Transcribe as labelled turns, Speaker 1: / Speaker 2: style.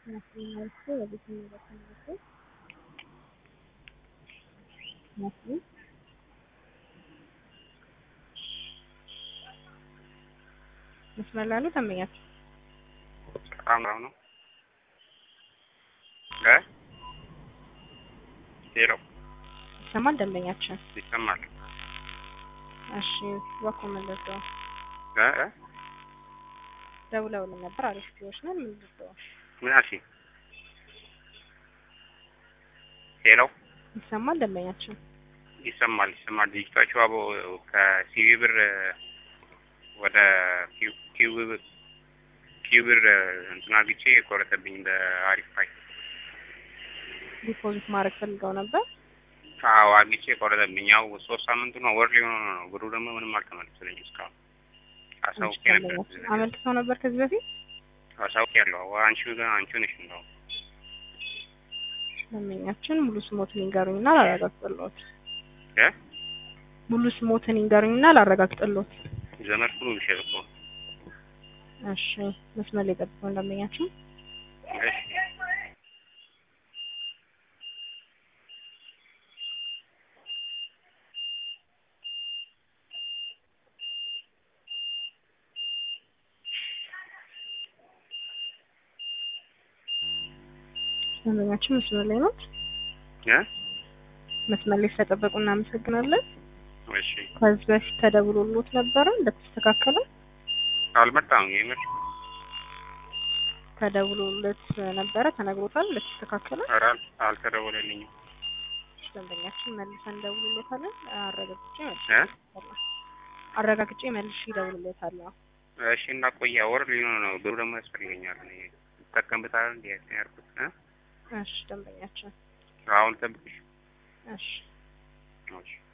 Speaker 1: nacionalmente የቤተሰብ ተመልካቾች መስሎኝ መስመር ላይ ያሉ ደንበኛችን
Speaker 2: በጣም ነው ነው እ ሄሎ
Speaker 1: ይሰማል ደንበኛችን
Speaker 2: ይሰማል
Speaker 1: እሺ እባክዎ መለሰው
Speaker 2: እ እ
Speaker 1: ደውለውልን ነበር አሪፍ ፒዎች ነን ምን ልትለው
Speaker 2: ምን አልሽኝ? ሄሎ
Speaker 1: ይሰማል ደንበኛችን
Speaker 2: ይሰማል ይሰማል። ልጅቷችሁ አቦ ከሲቪ ብር ወደ ኪው- ኪው ብር ኪው ብር እንትን አግቼ የቆረጠብኝ በአሪፍ ፋይ
Speaker 1: ዲፖዚት ማድረግ ፈልገው ነበር
Speaker 2: አዎ አግቼ የቆረጠብኝ። ያው ሶስት ሳምንቱ ነው ወር ሊሆን ነው። ብሩ ደግሞ ምንም አልተመለሰልኝም እስካሁን። አሳውቄ ነበር
Speaker 1: ደንበኛችን አመልክተው ነበር ከዚህ በፊት
Speaker 2: አሳውቄ ያለው አንቺ ጋር አንቺ ነሽ እንደው
Speaker 1: ደንበኛችን ሙሉ ስሞትን ይንገሩኝና ላረጋግጥልዎት
Speaker 2: እ
Speaker 1: ሙሉ ስሞትን ይንገሩኝና ላረጋግጥልዎት
Speaker 2: ዘመድ ሁሉ ብሸጥ እኮ
Speaker 1: እሺ መስመር ላይ ጠብቁን ደንበኛችን
Speaker 2: እሺ
Speaker 1: ደንበኛችን መስመር ላይ ነው
Speaker 2: እ
Speaker 1: መስመር ላይ ስለጠበቁ እናመሰግናለን
Speaker 2: እሺ
Speaker 1: ከዚህ በፊት ተደውሎልዎት ነበረ እንደተስተካከለ
Speaker 2: አልመጣም የምር
Speaker 1: ተደውሎለት ነበረ ተነግሮታል እንደተስተካከለ
Speaker 2: ኧረ አል- አልተደወለልኝም
Speaker 1: ደንበኛችን መልሰን እንደውልሎታለን አረጋግጬ መልሼ
Speaker 2: እ
Speaker 1: እደውልልዎታለሁ። አረጋግጬ መልሼ እደውልልዎታለሁ
Speaker 2: እሺ እና ቆያ ወር ሊሆን ነው። ብሩ ደግሞ ያስፈልገኛል። እኔ እጠቀምበታለሁ እንዴ ያልኩት እ
Speaker 1: እሺ ደንበኛችን
Speaker 2: አሁን ጠብቅሽ
Speaker 1: እሺ
Speaker 2: እሺ